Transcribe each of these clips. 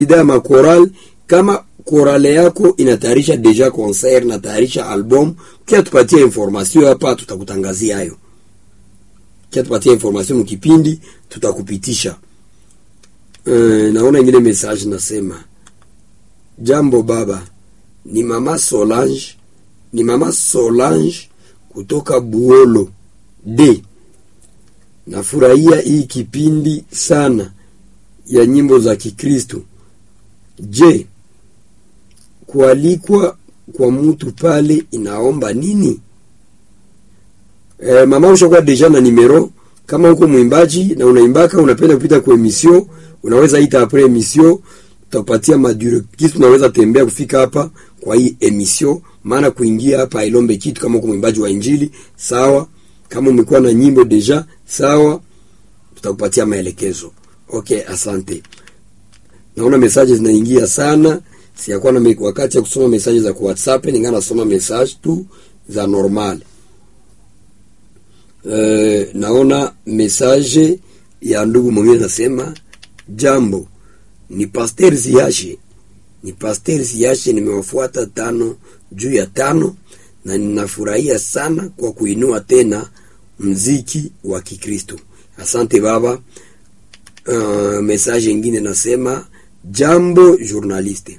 ya makoral kama korale yako inatayarisha deja concert na tayarisha album, kia tupatie information hapa, tutakutangazia hayo. Kia tupatie information mkipindi, tutakupitisha. Uh, naona ingine message nasema, jambo baba, ni mama Solange, ni mama Solange kutoka Buolo D. Nafurahia hii kipindi sana ya nyimbo za Kikristo. Je, kualikwa kwa mtu pale inaomba nini? E, mama ushakuwa deja na nimero. Kama uko mwimbaji na unaimbaka unapenda kupita kwa emission, unaweza ita apres emission, tutapatia madure kitu, unaweza tembea kufika hapa kwa hii emission, maana kuingia hapa ilombe kitu. Kama uko mwimbaji wa injili sawa, kama umekuwa na nyimbo deja sawa, tutakupatia maelekezo. Okay, asante. Naona message zinaingia sana, siyakuwa na wakati ya kusoma message za ku WhatsApp, ningana nasoma message tu za normal. Uh, naona message ya ndugu mwingine nasema, jambo, ni Pasteur Ziashe, ni Pasteur Ziashe, nimewafuata tano juu ya tano na ninafurahia sana kwa kuinua tena mziki wa Kikristo. Asante baba. Uh, message ingine nasema jambo journaliste,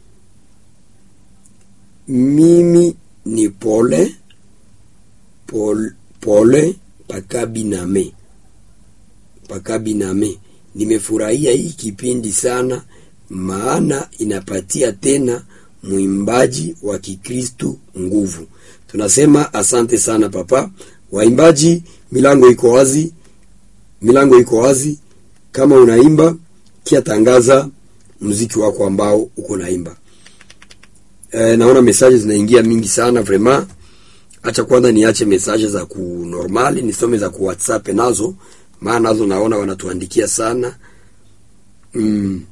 mimi ni pole pole, pole pakabiname pakabiname. Nimefurahia hii kipindi sana, maana inapatia tena mwimbaji wa Kikristu nguvu. Tunasema asante sana papa. Waimbaji, milango iko wazi, milango iko wazi kama unaimba kia tangaza muziki wako ambao uko naimba. E, naona message zinaingia mingi sana vraiment. Acha kwanza niache message za ku normali nisome za ku WhatsApp nazo, maana nazo naona wanatuandikia sana mm.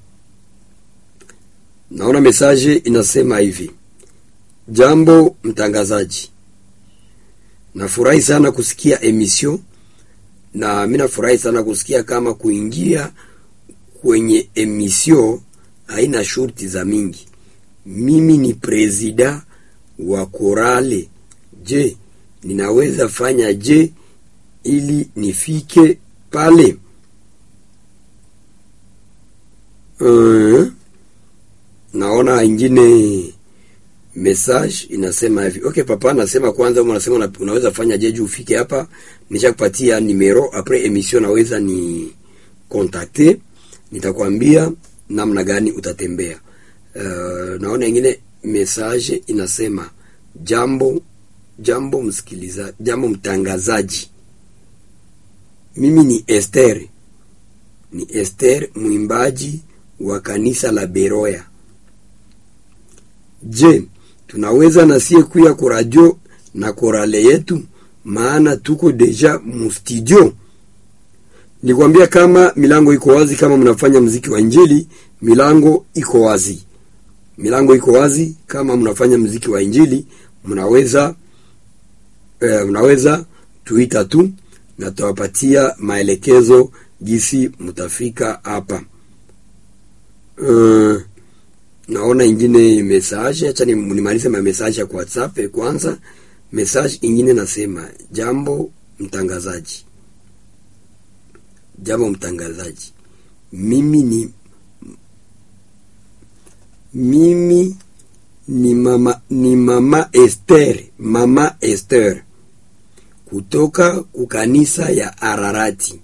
Naona message inasema hivi: jambo mtangazaji, nafurahi sana kusikia emission na mimi nafurahi sana kusikia kama kuingia kwenye emission haina shurti za mingi. Mimi ni presida wa korale. Je, ninaweza fanya je ili nifike pale? Uh, naona ingine message inasema hivi. Okay papa, nasema kwanza, unasema unaweza fanya je juu ufike hapa. Nishakupatia numero après emission, naweza ni contacter, nitakwambia namna gani utatembea. Uh, naona ingine message inasema jambo jambo msikiliza, jambo mtangazaji, mimi ni Esther, ni Esther mwimbaji wa kanisa la Beroya. Je, tunaweza nasie kuya kuradio na korale yetu, maana tuko deja mustudio. Nikwambia kama milango iko wazi, kama mnafanya mziki wa injili, milango iko wazi, milango iko wazi. Kama mnafanya mziki wa injili, mnaweza eh, mnaweza tuita tu na tawapatia maelekezo gisi mtafika hapa. Uh, naona ingine message, acha nimalize ma message ya WhatsApp kwanza. Message ingine nasema, jambo mtangazaji, jambo mtangazaji, mimi ni mimi ni mama, ni mama Esther, mama Esther kutoka kukanisa ya Ararati,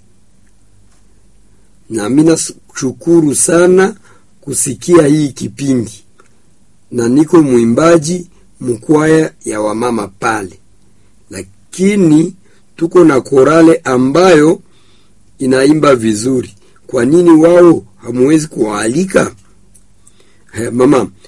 na mimi nashukuru sana kusikia hii kipindi na niko mwimbaji mkwaya ya wamama pale, lakini tuko na korale ambayo inaimba vizuri. Kwa nini wao hamuwezi kuwaalika? Mama,